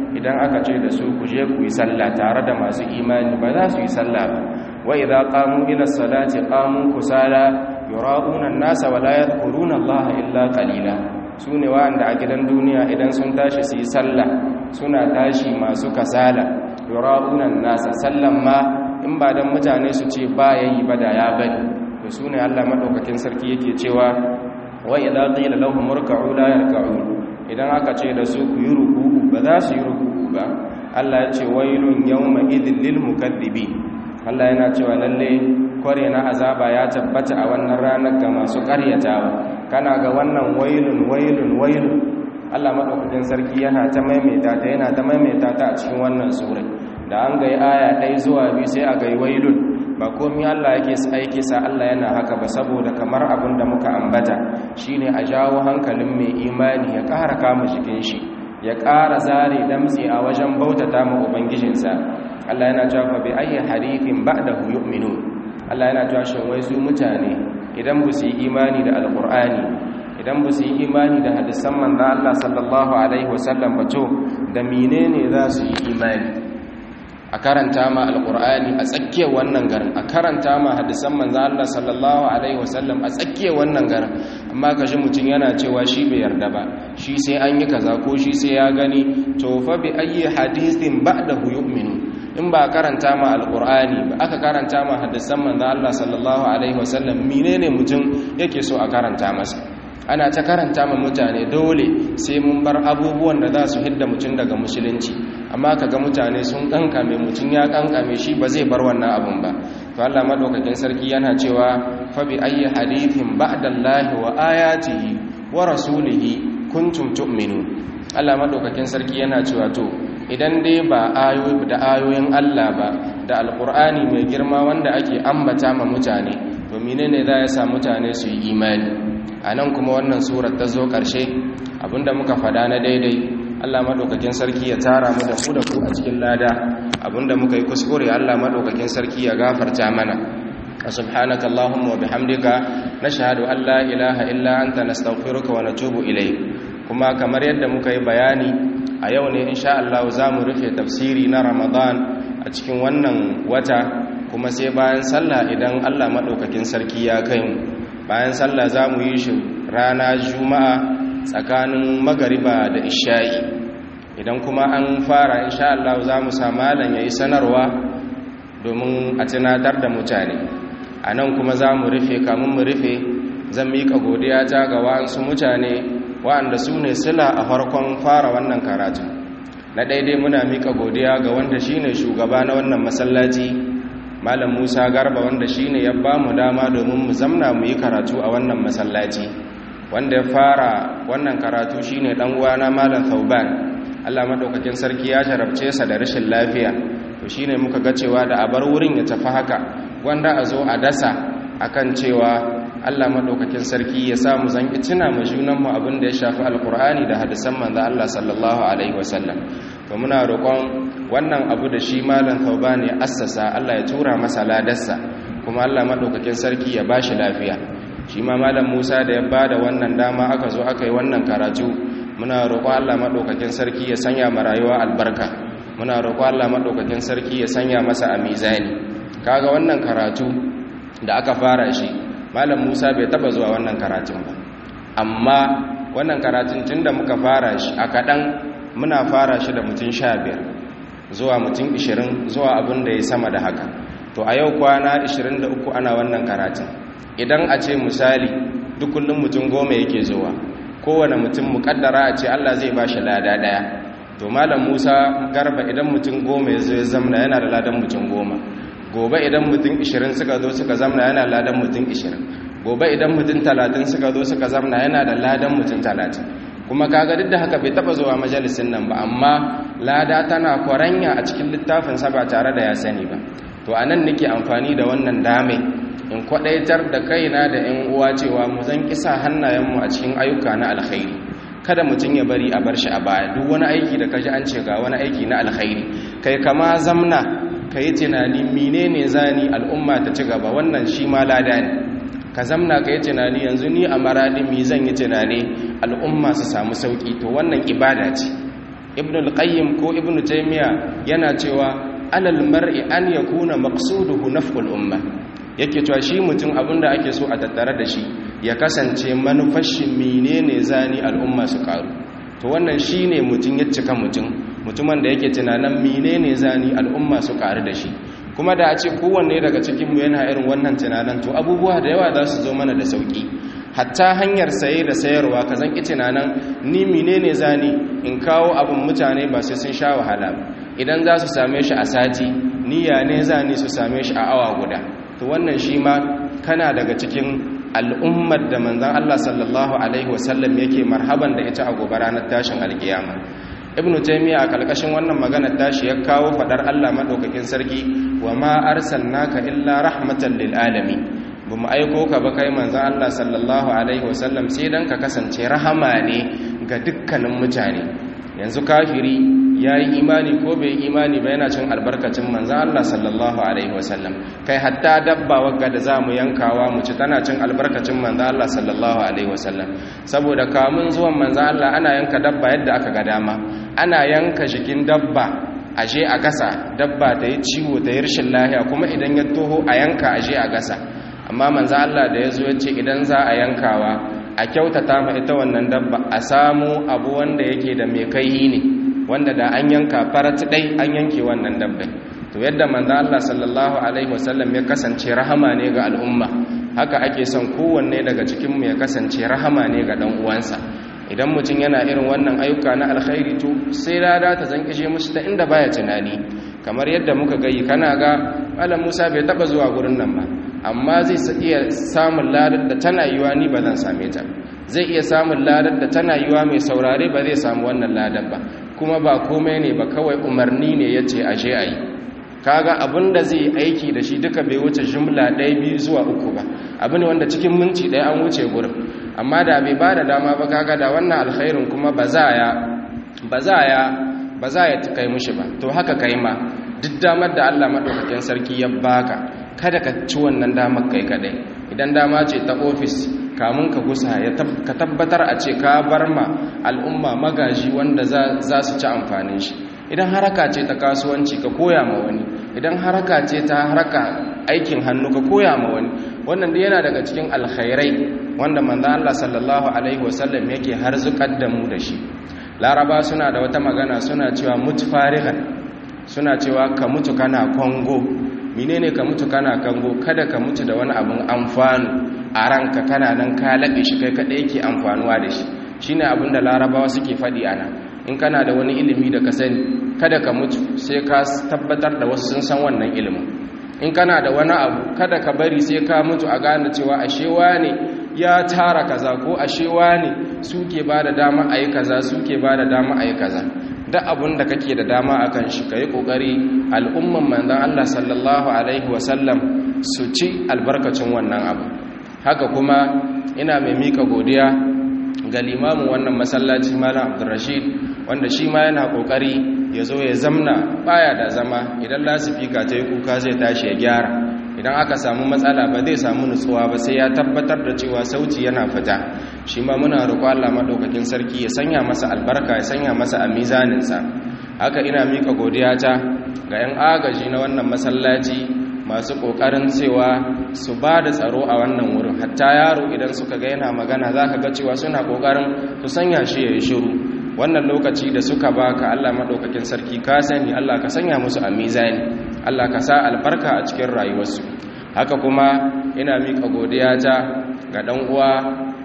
idan aka ce da su ku je ku yi sallah tare da masu imani ba za su yi sallah ba wa idza qamu ila salati qamu kusala yura'una an-nasa wa la yadhkuruna Allah illa qalila sune wanda a gidan duniya idan sun tashi su yi sallah suna tashi masu kasala yura'una an-nasa sallan ma in ba dan mutane su ce ba yayi ba da ya bari to sune Allah madaukakin sarki yake cewa wa idza qila lahum irka'u la yarka'un idan aka ce da su ku yi ruku'u ba za su yi ruku'u ba Allah ya ce wailun yawma idhil lil mukaththibin Allah yana cewa lalle kware na azaba ya tabbata a wannan ranar ga masu karyatawa kana ga wannan wailun wailun wailun Allah madaukakin sarki yana ta maimaita ta yana ta maimaita ta a cikin wannan sura da an ga aya ɗaya zuwa biyu sai a ga wailun ba komai Allah yake aiki sa Allah yana haka ba saboda kamar abin da muka ambata shine a jawo hankalin mai imani ya ƙara kama jikin shi ya ƙara zare damtse a wajen bautata ma ubangijinsa Allah yana cewa fa bi ayyi hadithin ba'dahu yu'minun Allah yana cewa shin wai su mutane idan ba su yi imani da alqur'ani idan ba su yi imani da hadisan manzo Allah sallallahu alaihi wasallam ba to da menene za su yi imani a karanta ma alkur'ani a tsakiyar wannan garin a karanta ma hadisan manzo Allah sallallahu alaihi wasallam a tsakiyar wannan garin amma kaji mutum yana cewa shi bai yarda ba shi sai an yi kaza ko shi sai ya gani to fa bi ayyi hadithin ba'dahu yu'minu in ba karanta ma alkur'ani ba aka karanta ma hadisan manzo Allah sallallahu alaihi wasallam menene mutum yake so a karanta masa ana ta karanta ma mutane dole sai mun bar abubuwan da za su hidda mutum daga musulunci amma kaga mutane sun kankame mutum ya kankame shi ba zai bar wannan abun ba to Allah madaukakin sarki yana cewa fa bi ayyi hadithin ba'dallahi wa ayatihi wa rasulihi kuntum tu'minun Allah madaukakin sarki yana cewa to idan dai ba ayoyi da ayoyin Allah ba da alqur'ani mai girma wanda ake ambata ma mutane to menene za ya sa mutane su yi imani a nan kuma wannan surar ta zo ƙarshe abinda muka fada na daidai Allah madaukakin sarki ya tara mu da ku da ku a cikin lada abinda muka yi kuskure Allah madaukakin sarki ya gafarta mana subhanaka allahumma wa bihamdika nashhadu an la ilaha illa anta nastaghfiruka wa natubu ilayk kuma kamar yadda muka yi bayani a yau ne insha Allah zamu rufe tafsiri na Ramadan a cikin wannan wata kuma sai bayan sallah idan Allah madaukakin sarki ya kai mu bayan sallah za mu yi shi rana juma'a tsakanin magariba da isha'i idan kuma an fara insha Allah za mu sa malam ya yi sanarwa domin a tunatar da mutane a nan kuma za mu rufe kamun mu rufe zan miƙa godiya ta ga wa'ansu mutane wa'anda su ne sila a farkon fara wannan karatu na daidai muna miƙa godiya ga wanda shine shugaba na wannan masallaci malam musa garba wanda shine ya ba mu dama domin mu zamna mu yi karatu a wannan masallaci wanda ya fara wannan karatu shine dan uwana malam thauban Allah madaukakin sarki ya jarabce sa da rashin lafiya to shine muka ga cewa da a bar wurin ya tafi haka wanda a zo a dasa akan cewa Allah madaukakin sarki ya sa mu zanki tuna mu junan mu abin da ya shafi alqur'ani da hadisan manzo Allah sallallahu alaihi wasallam to muna roƙon wannan abu da shi malam thauban ya assasa Allah ya tura masa ladarsa kuma Allah madaukakin sarki ya bashi lafiya shi ma malam Musa da ya bada wannan dama aka zo aka yi wannan karatu muna roƙon Allah madaukakin sarki ya sanya ma rayuwa albarka muna roƙon Allah madaukakin sarki ya sanya masa a mizani kaga wannan karatu da aka fara shi malam Musa bai taba zuwa wannan karatun ba amma wannan karatun tunda muka fara shi a kadan muna fara shi da mutum 15 zuwa mutum 20 zuwa abin da ya sama da haka to a yau kwana 23 ana wannan karatun idan a ce misali duk kullum mutum goma yake zuwa kowane mutum mukaddara a ce Allah zai ba shi lada daya to malam Musa garba idan mutum goma ya zo ya zamna yana da ladan mutum goma gobe idan mutum 20 suka zo suka zamna yana ladan mutum 20 gobe idan mutum 30 suka zo suka zamna yana da ladan mutum 30 kuma kaga duk da haka bai taba zuwa majalisin nan ba amma lada tana kwaranya a cikin littafin sa ba tare da ya sani ba to anan nake amfani da wannan dame in kwadaitar da kaina da ƴan uwa cewa mu zan kisa hannayenmu a cikin ayyuka na alkhairi kada mutum ya bari a bar shi a baya duk wani aiki da kaji an ce ga wani aiki na alkhairi kai kama zamna kai tunani menene zani al'umma ta ci gaba wannan shi ma lada ne ka zamna kai tunani yanzu ni a maradi mi zan yi tunani al'umma su samu sauki to wannan ibada ce ibn al-qayyim ko ibn taymiya yana cewa alal mar'i an yakuna maqsuduhu naf'ul umma yake cewa shi mutum abinda ake so a tattare da shi ya kasance manufashin menene zani al'umma su karu to wannan shine mutum ya cika mutum mutumin da yake tunanin menene zani al'umma su karu da shi kuma da a ce kowanne daga cikin mu yana irin wannan tunanin to abubuwa da yawa za su zo mana da sauki hatta hanyar saye da sayarwa ka zanki tunanin ni menene zani in kawo abin mutane ba sai sun sha wahala idan za su same shi a sati niyya ne zani su same shi a awa guda to wannan shi ma kana daga cikin al'ummar da manzan Allah sallallahu Alaihi wasallam yake marhaban da ita a gobe ranar tashin alkiyama ibn taymiya a kalkashin wannan maganar tashi ya kawo fadar Allah madaukakin sarki wa ma arsalnaka illa rahmatan lil alamin bamu aiko ka ba kai manzan Allah sallallahu alaihi wasallam sai dan ka kasance rahama ne ga dukkanin mutane yanzu kafiri ya yi imani ko bai yi imani ba yana cin albarkacin manzan Allah sallallahu Alaihi wasallam kai hatta dabba wagga da za mu yankawa mu ci tana cin albarkacin manzan Allah sallallahu Alaihi wasallam saboda kamun zuwan manzan Allah ana yanka dabba yadda aka ga dama ana yanka jikin dabba aje a gasa dabba ta yi ciwo ta yi rashin lahiya kuma idan ya toho a yanka aje a gasa amma manzan Allah da ya zo ya ce idan za a yankawa a kyautata ma ita wannan dabba a samu abu wanda yake da mai kai ne wanda da an yanka farat dai an yanke wannan dabbai to yadda manzo Allah sallallahu alaihi wasallam ya kasance rahama ne ga al'umma haka ake son kowanne daga cikin mu ya kasance rahama ne ga dan uwansa idan mutum yana irin wannan ayyuka na alkhairi to sai lada ta zankishe mushi ta inda baya tunani kamar yadda muka gayi kana ga malam Musa bai taba zuwa gurin nan ba amma zai iya samun ladar da tana yiwa ni ba zan same ta zai iya samun ladar da tana yiwa mai saurare ba zai samu wannan ladar ba kuma ba komai ne ba kawai umarni ne ya ce ashe a yi kaga abin da zai aiki da shi duka bai wuce jumla ɗaya biyu zuwa uku ba abu ne wanda cikin minti ɗaya an wuce gurin amma da bai ba da dama ba kaga da wannan alkhairin kuma ba za ya ba za ya ba za ya kai mushi ba to haka kai ma duk damar da Allah madaukakin sarki ya baka kada ka ci wannan damar kai kadai idan dama ce ta ofis kamun ka gusa ka tabbatar a ce ka bar ma al'umma magaji wanda za su ci amfanin shi idan haraka ce ta kasuwanci ka koya ma wani idan haraka ce ta haraka aikin hannu ka koya ma wani wannan da yana daga cikin alkhairai wanda manzan Allah sallallahu alaihi wasallam yake harzukar da mu da shi laraba suna da wata magana suna cewa mutu farihan suna cewa ka mutu kana kongo menene ka mutu kana kango kada ka mutu da wani abin amfanu a ranka kana nan ka laɓe shi kai kaɗai yake amfanuwa da shi shine abin da larabawa suke faɗi ana in kana da wani ilimi da ka sani kada ka mutu sai ka tabbatar da wasu sun san wannan ilimin in kana da wani abu kada ka bari sai ka mutu a gane cewa ashewa ne ya tara kaza ko ashewa ne suke ba da dama a yi kaza suke ba da dama a yi kaza duk abin da kake da dama a kan shi ka yi ƙoƙari al'umman manzan Allah sallallahu Alaihi wasallam su ci albarkacin wannan abu haka kuma ina mai mika godiya ga limamin wannan masallaci malam abdurrashid wanda shi ma yana ƙoƙari ya zo ya zamna baya da zama idan lasifika ta yi kuka zai tashi ya gyara idan aka samu matsala ba zai samu nutsuwa ba sai ya tabbatar da cewa sauti yana fita shi ma muna roƙo Allah madaukakin sarki ya sanya masa albarka ya sanya masa a mizaninsa haka ina mika godiya ta ga 'yan agaji na wannan masallaci masu ƙoƙarin cewa su ba da tsaro a wannan wurin hatta yaro idan suka ga yana magana za ka ga cewa suna ƙoƙarin su sanya shi ya yi shiru wannan lokaci da suka baka Allah madaukakin sarki ka sani Allah ka sanya musu a mizani Allah ka sa albarka a cikin rayuwarsu haka kuma ina mika godiya ta ga dan uwa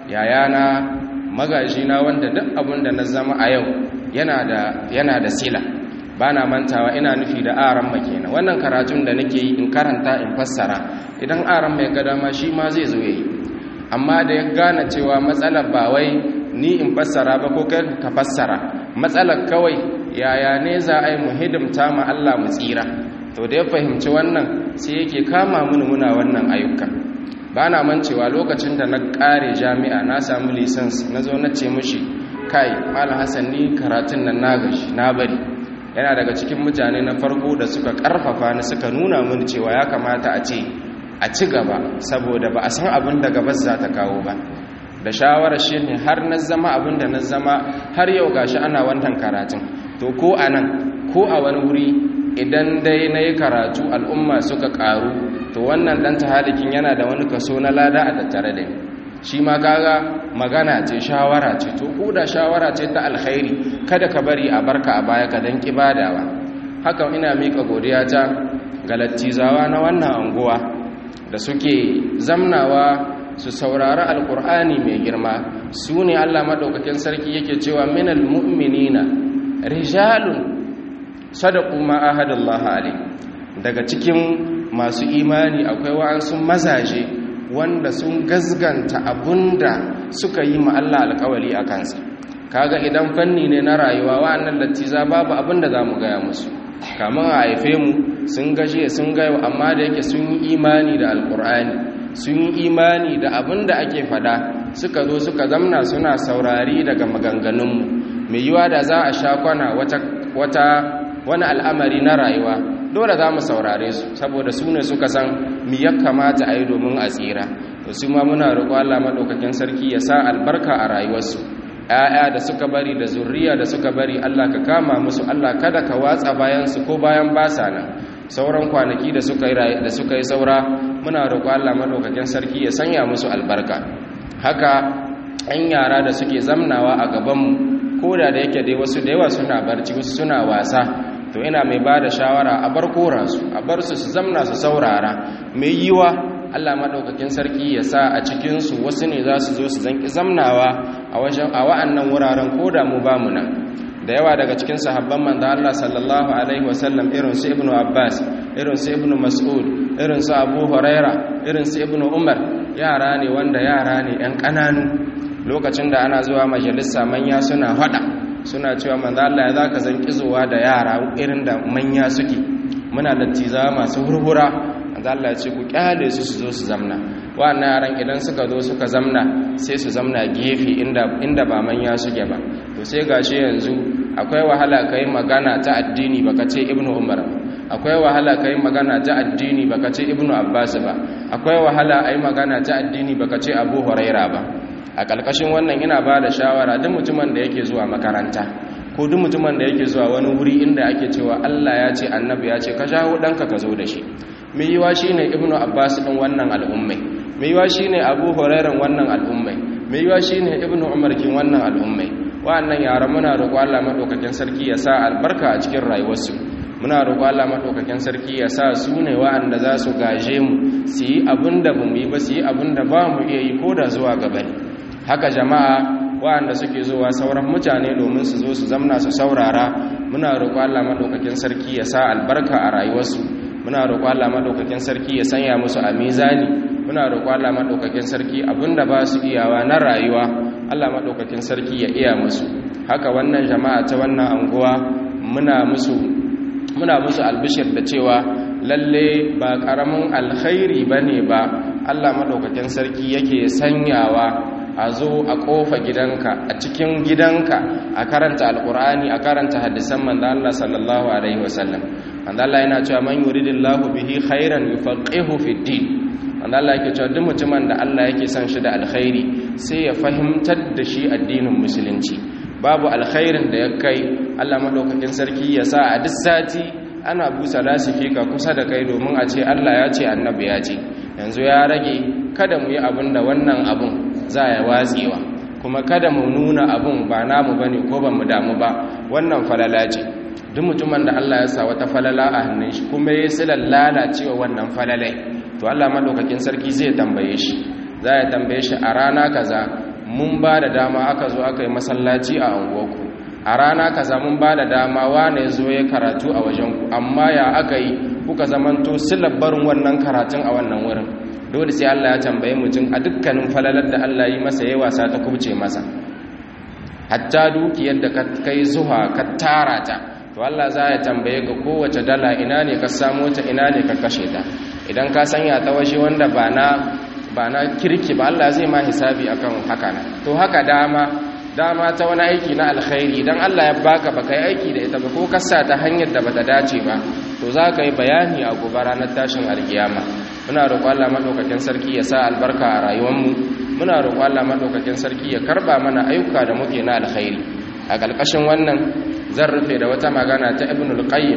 yayana magajina wanda duk abin da na zama a yau yana da yana da sila bana mantawa ina nufi da aran makena wannan karatun da nake yi in karanta in fassara idan aran mai gada ma shi ma zai zo yayi amma da ya gane cewa matsalar ba wai ni in fassara ba ko kai ka fassara matsalar kawai yaya ne za a yi mu hidimta ma Allah mu tsira to da ya fahimci wannan sai yake kama mini muna wannan ayyukan ba na mancewa lokacin da na kare jami'a na samu lisans na zo na ce mushi kai malam hassan ni karatun nan na gashi na bari yana daga cikin mutane na farko da suka karfafa ni suka nuna mini cewa ya kamata a ce a ci gaba saboda ba a san abin da gabas za ta kawo ba da shawarar shi ne har na zama abin da na zama har yau gashi ana wannan karatun to ko a nan ko a wani wuri idan dai na yi karatu al'umma suka ƙaru to wannan ɗan tahalikin yana da wani kaso na lada a tattare da ni shi ma kaga magana ce shawara ce to ko da shawara ce ta alkhairi kada ka bari a barka a baya ka dan kibadawa haka ina mika godiya ta ga lattizawa na wannan anguwa da suke zamnawa su saurari alkur'ani mai girma su ne allah maɗaukakin sarki yake cewa minal mu'minina rijalun sadaku ma ahadallahi alai daga cikin masu imani akwai wa'ansu mazaje wanda sun gazganta abunda suka yi ma Allah alƙawari a kansa kaga idan fanni ne na rayuwa wa'annan lattiza babu abinda za mu gaya musu kamar a haife mu sun gashe sun gayo amma da yake sun yi imani da alƙur'ani sun yi imani da abinda ake fada suka zo suka zamna suna saurari daga maganganunmu mai yiwa da za a sha kwana wata wani al'amari na rayuwa dole za mu saurare su saboda su ne suka san mi ya kamata a yi domin a tsira to su ma muna roƙo Allah maɗaukakin sarki ya sa albarka a rayuwarsu ‘ya'ya da suka bari da zurriya da suka bari Allah ka kama musu Allah kada ka watsa bayansu ko bayan basa nan sauran kwanaki da suka yi da suka yi saura muna roƙo Allah maɗaukakin sarki ya sanya musu albarka haka ‘yan yara da suke zamnawa a gabanmu ko da da yake dai wasu da yawa suna barci wasu suna wasa to ina mai ba da shawara a bar koransu a bar su su zamna su saurara mai yiwa allah maɗaukakin sarki ya sa a cikinsu wasu ne za su zo su zanki zamnawa a wajen a wa'annan wuraren ko da mu ba mu nan da yawa daga cikin sahabban manzo Allah sallallahu alaihi wasallam irin su ibnu abbas irin su ibnu mas'ud irin su abu huraira irin su ibnu umar yara ne wanda yara ne yan ƙananu lokacin da ana zuwa majalisa manya suna hada suna cewa manzo Allah ya zaka zan kizowa da yara irin da manya suke muna lattiza masu hurhura manzo Allah ya ce ku kyale su su zo su zamna wannan yaran idan suka zo suka zamna sai su zamna gefe inda inda ba manya suke ba to sai gashi yanzu akwai wahala kai magana ta addini baka ce ibnu umar akwai wahala kai magana ta addini baka ce ibnu abbas ba akwai wahala ai magana ta addini baka ce abu huraira ba a ƙarƙashin wannan ina ba da shawara duk mutumin da yake zuwa makaranta ko duk mutumin da yake zuwa wani wuri inda ake cewa Allah ya ce annabi ya ce ka jawo ɗanka ka zo da shi mai yiwa shi ne ibnu abbas ɗin wannan al'ummai mai yiwa shi ne abu horairan wannan al'ummai mai yiwa shi ne ibnu umar kin wannan al'ummai wa'annan yaran muna roƙo Allah maɗaukakin sarki ya sa albarka a cikin rayuwarsu muna roƙo Allah maɗaukakin sarki ya sa su ne wa'anda za su gaje mu su yi abin da ba mu yi ba su yi abin da ba mu iya yi ko da zuwa gaba ne haka jama'a waɗanda suke zuwa sauran mutane domin su zo su zamna su saurara muna roƙo Allah madaukakin sarki ya sa albarka a rayuwarsu muna roƙo Allah madaukakin sarki ya sanya musu a mizani muna roƙo Allah madaukakin sarki abinda ba su iyawa na rayuwa Allah madaukakin sarki ya iya musu haka wannan jama'a ta wannan anguwa muna musu muna musu albishir da cewa lalle ba karamin alkhairi bane ba Allah madaukakin sarki yake sanyawa a zo a kofa gidanka a cikin gidanka a karanta alkur'ani a karanta hadisan manzo Allah sallallahu alaihi wasallam manzo Allah yana cewa man yuridillahu bihi khairan yufaqihu fid din manzo Allah yake cewa duk mutumin da Allah yake son shi da alkhairi sai ya fahimtar da shi addinin musulunci babu alkhairin da ya kai Allah madaukakin sarki ya sa a duk sati ana busa lasifika kusa da kai domin a ce Allah ya ce annabi ya ce yanzu ya rage kada mu yi abin da wannan abun za ya watsewa kuma kada mu nuna abun ba namu bane ko ba mu damu ba wannan falala ce duk mutumin da Allah ya sa wata falala a hannun shi kuma ya silar lalacewa wannan falalai to Allah madaukakin sarki zai tambaye shi za ya tambaye shi a rana kaza mun ba da dama aka zo aka yi masallaci a unguwarku a rana kaza mun ba da dama wane zo ya karatu a wajenku amma ya aka yi kuka zamanto silar barin wannan karatun a wannan wurin dole sai Allah ya tambaye mutum a dukkanin falalar da Allah yi masa yayi wasa ta kubce masa hatta dukiyar da ka kai zuwa ka tara ta to Allah za ya tambaye ka kowace dala ina ne ka samu ta ina ne ka kashe ta idan ka sanya ta waje wanda ba na ba na kirki ba Allah zai ma hisabi akan haka na to haka dama dama ta wani aiki na alkhairi idan Allah ya baka baka yi aiki da ita ba ko kasa ta hanyar da bata dace ba to za ka yi bayani a gobe ranar tashin alkiyama muna roƙo Allah madaukakin sarki ya sa albarka a rayuwarmu muna roƙo Allah madaukakin sarki ya karba mana ayyuka da muke na alkhairi a ƙarƙashin wannan zan rufe da wata magana ta ibnul qayyim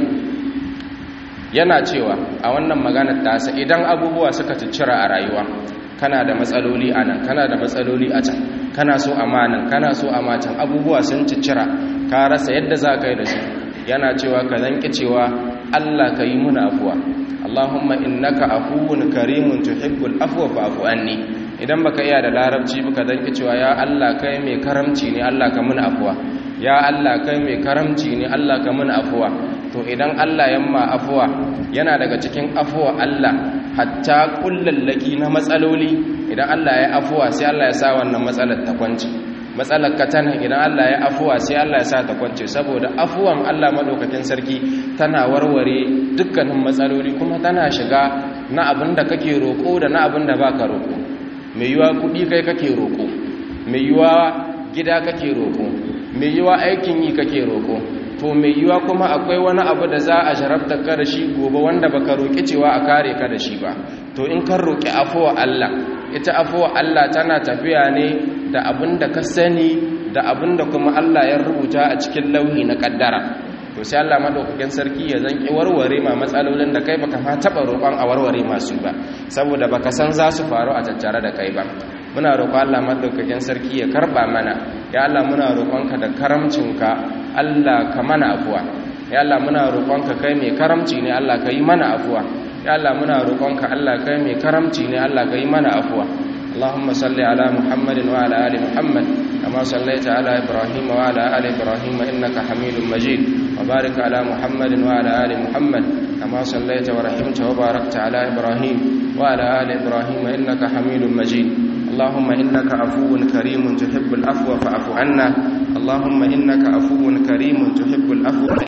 yana cewa a wannan maganar tasa idan abubuwa suka ciccira a rayuwa kana da matsaloli a nan kana da matsaloli a can kana so amanan kana so a matan abubuwa sun ciccira ka rasa yadda za ka yi da su yana cewa ka zanki cewa allah ka yi muna afuwa allahumma innaka afuwun karimun tuhibbul afwa fa'fu anni idan baka iya da larabci baka zanki cewa ya allah kai mai karamci ne allah ka mun afuwa ya allah kai mai karamci ne allah ka mun afuwa to idan allah yamma afuwa yana daga cikin afuwa allah hatta kullallaki na matsaloli idan Allah ya afuwa sai Allah ya sa wannan matsalar ta kwance matsalar katana idan Allah ya afuwa sai Allah ya sa ta kwance saboda afuwan Allah madaukakin sarki tana warware dukkanin matsaloli kuma tana shiga na abin da kake roko da na abin da baka roko mai yiwa kudi kai kake roko mai yiwa gida kake roko mai yiwa aikin yi kake roko to mai yiwa kuma akwai wani abu da za a sharafta ka da shi gobe wanda baka roƙi cewa a kare ka da shi ba to in kan roƙi afuwa Allah ita afuwa Allah tana tafiya ne da abin da ka sani da abin da kuma Allah ya rubuta a cikin lauhi na kaddara to sai Allah madaukakin sarki ya zanki warware ma matsalolin da kai baka ma taba roƙon a warware masu ba saboda baka san za su faru a tattare da kai ba muna roƙon Allah madaukakin sarki ya karba mana ya Allah muna roƙonka da karamcinka Allah ka mana afuwa ya Allah muna roƙonka kai mai karamci ne Allah ka yi mana afuwa ya Allah muna roƙonka Allah kai mai karamci ne Allah ka yi mana afuwa اللهم صل على محمد وعلى ال محمد كما صليت على ابراهيم وعلى ال ابراهيم انك حميد مجيد وبارك على محمد وعلى ال محمد كما صليت ورحمت وباركت على ابراهيم وعلى ال ابراهيم انك حميد مجيد اللهم انك عفو كريم تحب العفو فاعف عنا اللهم انك عفو كريم تحب العفو